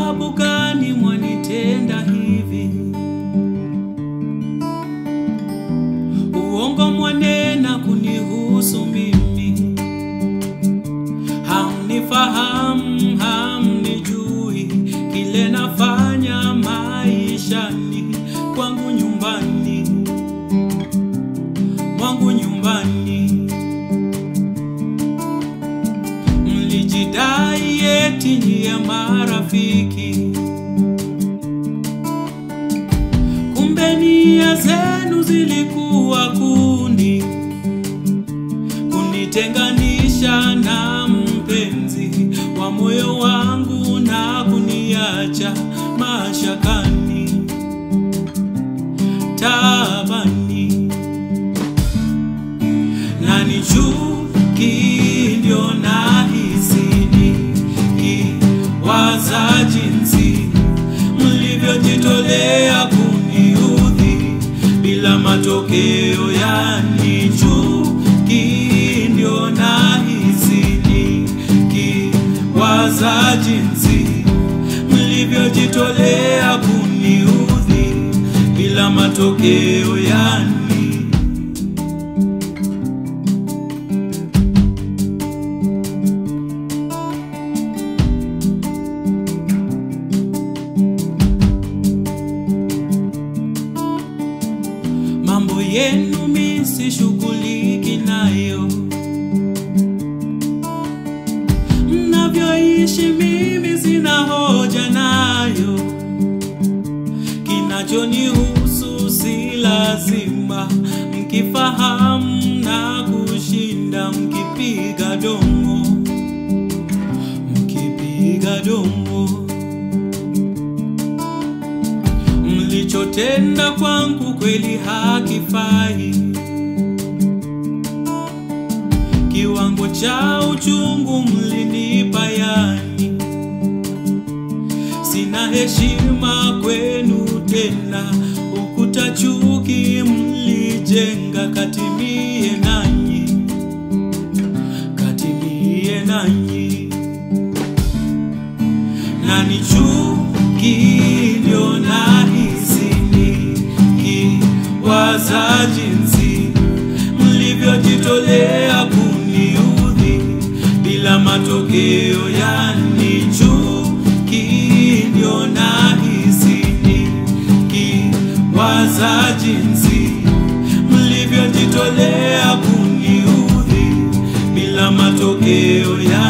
sababu gani mwanitenda hivi? Uongo mwanena kunihusu mimi, hamnifahamu, hamnijui kile nafanya maishani kwangu nyumbani mwangu nyumbani. Mlijidai eti nyie marafiki, kumbe nia zenu zilikuwa kundi kunitenganisha na mpenzi wa moyo wangu na kuniacha mashakani tabani na ni chuki ndio nahisi nikiwaza jinsi mlivyojitolea kuniudhi bila matokeo, yani chuki ndio nahisi nikiwaza jinsi mlivyojitolea kuniudhi bila matokeo, yani mambo yenu mi sishughuliki nayo, mnavyoishi mimi sina hoja nayo, kinachonihusu si lazima mkifahamu na kushinda mkipiga domo, mkipiga domo mlichotenda kwangu kweli hakifai. Kiwango cha uchungu mlinipa, yani sina heshima kwenu tena. Ukuta chuki mlijenga, katimie nanyi, katimie nanyi na ni chuki ndio nahisi nikiwaza jinsi mlivyojitolea kuniudhi bila matokeo, yani chuki ndio nahisi nikiwaza jinsi mlivyojitolea kuniudhi bila matokeo, yani